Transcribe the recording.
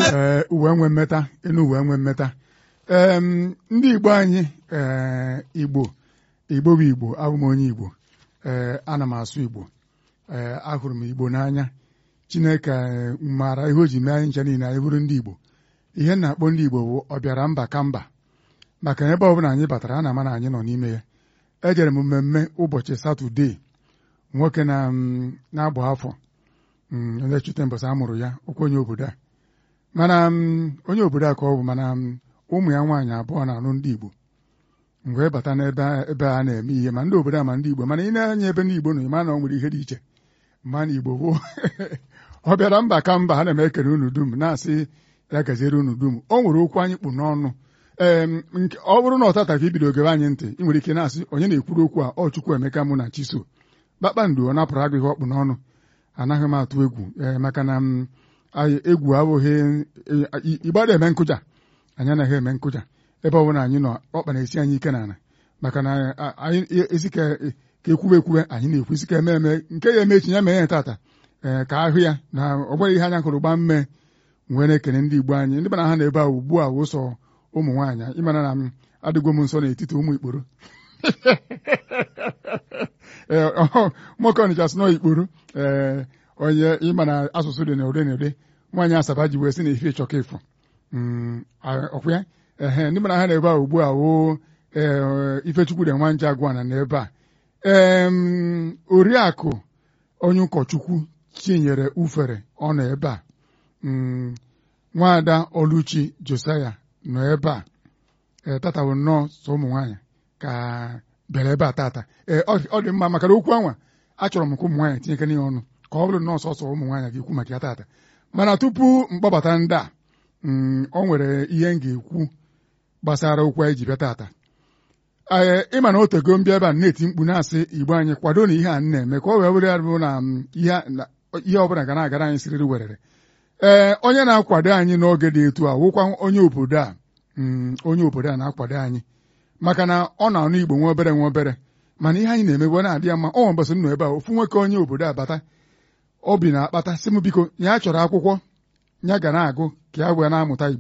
ee uwe nwe mmeta ịnụ uwe nwe mmeta ee ndị igbo anyị ee igbo igbo bụ igbo abụ m onye igbo ee ana m asụ igbo ee ahụrụ m igbo n'anya chineke maara ihe o ji mee anyị nche niile anyị bụrụ ndị igbo ihe na-akpọ ndị igbo bụ ọbịara mba ka mba maka ebe ọbụla anyị batara a na-ama na anyị nọ n'ime ya ejere m mmemme ụbọchị satọdee nwoke na na-agba afọ onye chute mbọsị a mụrụ ya okwu onye obodo a mana onye obodo a ka ọ bụ mana ụmụ ya nwaanyị abụọ na-alụ ndị igbo mgbe bata n'ebe ebe a na-eme ihe ma ndị obodo a ma ndị igbo mana ị na-anya ebe ndị igbo nọ ịma na ọ nwere ihe dị iche ma na igbo bụ ọ bịara mba ka mba ha na-eme ekere unu dum na-asị ya gaziere unu dum o nwere okwu anyị kpụ n'ọnụ ee ọ bụrụ na ọtata ka ibido ogebe anyị ntị ị nwere ike na-asị onye na-ekwuru okwu a ọ chukwu emeka mụ na chiso kpakpando ọ napụrụ agụ ihe ọkpụ n'ọnụ anaghị m atụ egwu ee maka na egwu abụghị ịgbada eme nkụja anyị anaghị eme nkụja ebe ọ bụla anyị nọ ọkpa na-esi anyị ike n'ala maka na anyị esi ka ekwube ekwube anyị na-ekwu isi ka eme eme nke ya eme echi ya mee ya tata ee ka ahụ ya na ọ bụghị ihe anya hụrụ gbaa mme wee na-ekene ndị igbo anyị ndị bana ha na ebe a ugbu a wụsọ ụmụ nwaanyị ịmara na m adịgwo m nso n'etiti ụmụ ikporo nwoke ọnịcha sị nọ ikporo ee onye ịma na asụsụ dị na ụdị na ụdị nwaanyị asaba ji wee sị na ife ịchọka ịfụ ọkwa ya ehe ndị mana ha na ebe a ugbu a woo ifechukwu dị nwa nje agwana na ebe a ee oriakụ onye ụkọchukwu chinyere ufere ọ nọ ebe a nwaada oluchi josaya nọ ebe a ee tata bụ nnọọ sọ ụmụ nwaanyị ka bịara ebe a tata ee ọ dị mma maka na okwu anwa achọrọ m ka ụmụ nwaanyị tinyekere ya ọnụ ka ọ bụrụ nnọọ sọsọ ụmụ nwaanyị ga-ekwu maka ya tata mana tupu mkpọbata ndị a ọ nwere ihe m ga-ekwu gbasara okwu anyị ji bịa tata ee ịma na o tego mbịa ebe a na-eti mkpu na-asị igbo anyị kwado na ihe a na-eme ka ọ wee were bụ na ihe ọbụla ga na-agara anyị siriri werere ee onye na-akwado anyị n'oge dị etu a wụkwa onye obodo a onye obodo a na-akwado anyị maka na ọ na-anụ igbo nwa obere nwa obere mana ihe anyị na-emegbe na-adị ya mma ọ mbọsị nọ ebe a ofu nwoke onye obodo a bata obi na-akpata sị m biko ya chọrọ akwụkwọ ya ga na-agụ ka ya wee na-amụta igbo